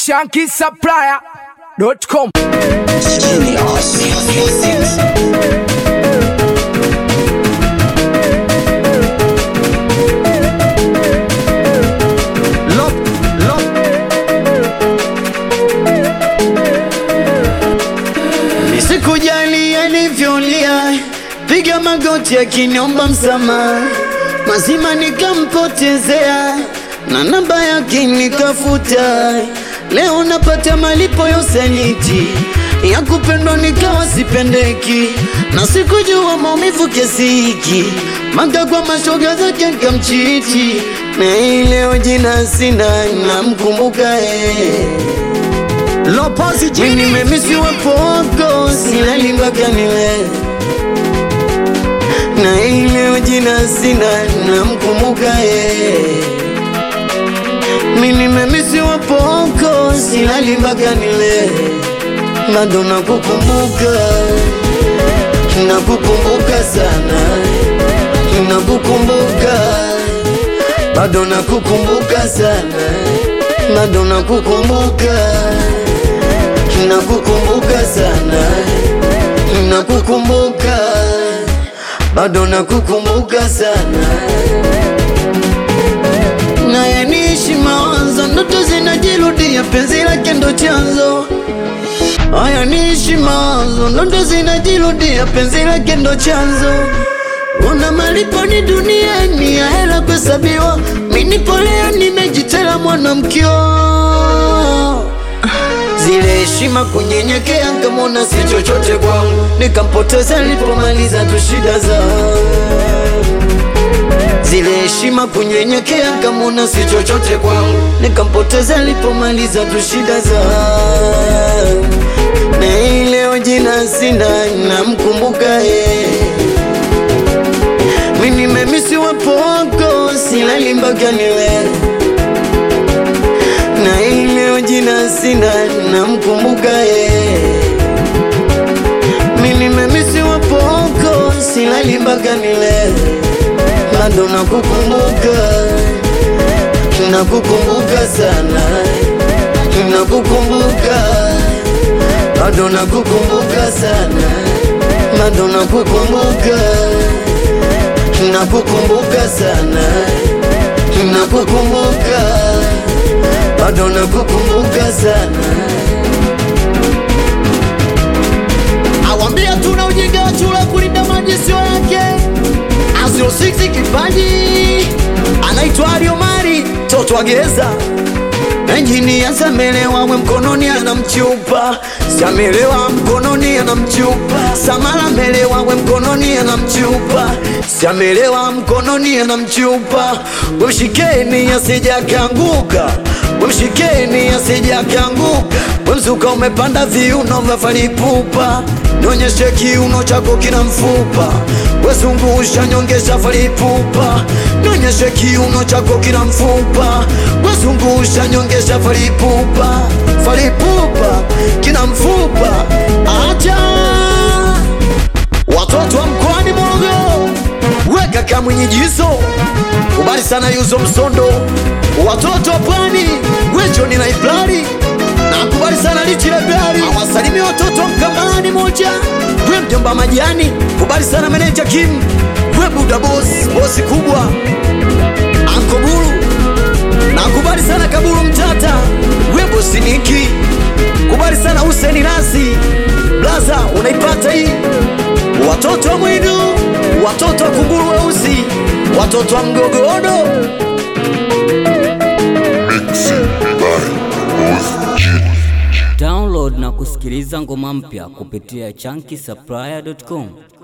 shankisupplier.com. Lop, lop. Nisikujali alivyolia, piga magoti akiniomba msamaha, mazima nikampotezea na namba yake nikafuta. Leo napata malipo ya usaliti ya kupendwa nikawa sipendeki, na sikujua maumivu kiasi hiki, maka kwa mashoga zake nikamchiti, na hii leo jina sina, namkumbuka yeye Lopozi mimi jini nimemisiwa poko silali mpaka niwe na ile jina sina namkumbuka ye mimi nimemisiwa poko silali mpaka niwe bado nakukumbuka nakukumbuka sana nakukumbuka bado nakukumbuka sana bado nakukumbuka nakukumbuka sana nakukumbuka bado nakukumbuka sana naye niishi mawazo ndoto zinajirudia penzi lake ndo chanzo haya niishi mawazo ndoto zinajirudia penzi lake ndo chanzo una malipo ni duniani ya hela kuhesabiwa minipolea nimejitela mwanamkio zile heshima kunyenyekea, nkamwona si chochote kwangu, nikampoteza nilipomaliza tu shida za zile heshima kunyenyekea, nkamwona si chochote kwangu, nikampoteza nilipomaliza tu shida za na hii leo jina sina, namkumbuka yeye mimi nimemisiwa poko, silali mpaka niwe na ile jina sina, namkumbuka yeye. Mimi nimemisiwa poko, silali mpaka nile, bado nakukumbuka, nakukumbuka sana, nakukumbuka, bado nakukumbuka sana, bado nakukumbuka, nakukumbuka sana, nakukumbuka bado nakukumbuka sana. awambia tuna ujinga wa chura kulinda maji sio yake Azio 6 kipaji anaitwa Ariomari toto wa gereza Enjini samelewa we mkononi anamchupa, samelewa mkononi anamchupa, samala melewa we mkononi anamchupa, samelewa mkononi anamchupa, wemshikeni asija kanguka, wemshikeni asija kanguka, wemzuka umepanda viuno vafalipupa, nionyeshe kiuno chako kina mfupa, wezungusha nyongesha falipupa, nionyeshe kiuno chako kina mfupa, wezungusha nyongesha falipupa, falipupa kina mfupa, acha watoto wa mkoani Morogoro, weka kamwinyijizo, kubali sana yuzo msondo, watoto wa pwani, wejoni na iplari nakubali sana lichi lebari, awasalimia watoto wa mkambani moja, we mjomba majani, kubali sana meneja Kim, we buda bosi, bosi kubwa, anko buru nakubali sana kaburu mtata, we bosi niki, kubali sana Huseni Nasi, blaza unaipata hii watoto wa mwidu, watoto wa kunguru weusi, watoto wa mgogodo Download na kusikiliza ngoma mpya kupitia chunky supplier.com.